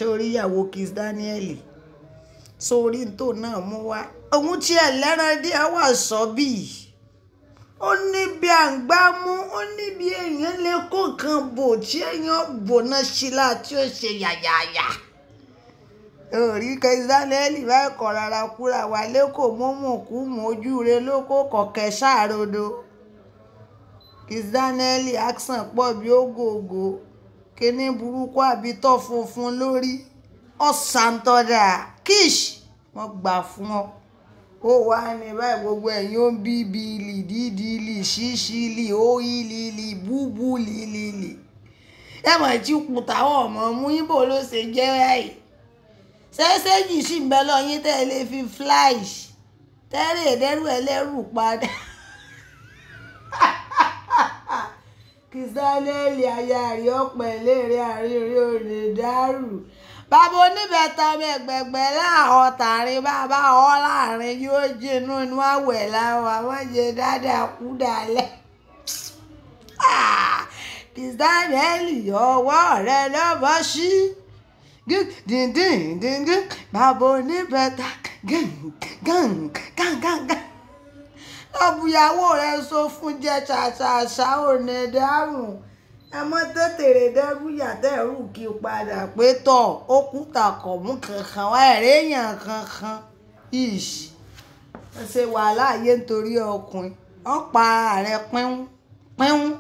torí ìyàwó Kiss Daniel sórí tó náà mú wá òun tí ẹ lẹ́ran díẹ̀ wà sọ́bì ó ní bí àǹgbá mú ó ní bí èèyàn lè kó nǹkan bò tí èèyàn bò náà sí la tí ó ṣe yàyàyà orí Kiss Daniel báyìí kọ̀ rárá kúra wà lẹ́kọ̀ọ́ mọ́mọ́ kú mọ́ ojú rẹ ló kó kọ̀kẹ́ sáàrodo Kiss Daniel accent pọ̀ bí ògògò kíní burúkú àbí tọ́ funfun lórí ọ̀sàntọ́dà kish wọ́n gbà fún ọ ó wà ní báyìí gbogbo ẹ̀yìn ó ń bí bíìlì dídìlì ṣíṣìlì óyìlìlì búbúlìlì ẹ mọ̀ tí kù táwọn ọmọ mú ibo ló ṣe jẹ́ báyìí ṣẹ́ṣẹ́jì sì ń bẹ lọ́yìn tẹ́ ẹ lè fi flash tẹ́rẹ̀ ẹ̀dẹ́rù ẹlẹ́rù padà. Kiss Daniel aya rí ọ̀pẹ̀ léèrè àrírí òde dárù bàbá oníbẹ̀tà ọmọ ẹgbẹ̀gbẹ̀ láàárọ̀ tààrin bàbá ọ láàrin yóò jẹnu inú àwẹ̀ láwọn àwọn jẹ dáadáa kú dalẹ̀ Kiss Daniel ọwọ́ rẹ lọ́bọ̀ sí díndíndíndín bàbá oníbẹ̀tà gàngàngàngàngàn ọbùyàwó rẹ sọ fún jẹ ṣàṣàṣà òní dáhùn ẹ mọ tètèrè dẹrùyà dẹrù kí padà pé tọ ó kúta kọmú kankan wá ẹrẹyàn kankan ish ẹ ṣe wàhálà ayé nítorí ọkùnrin ọ̀pá rẹ pínpín.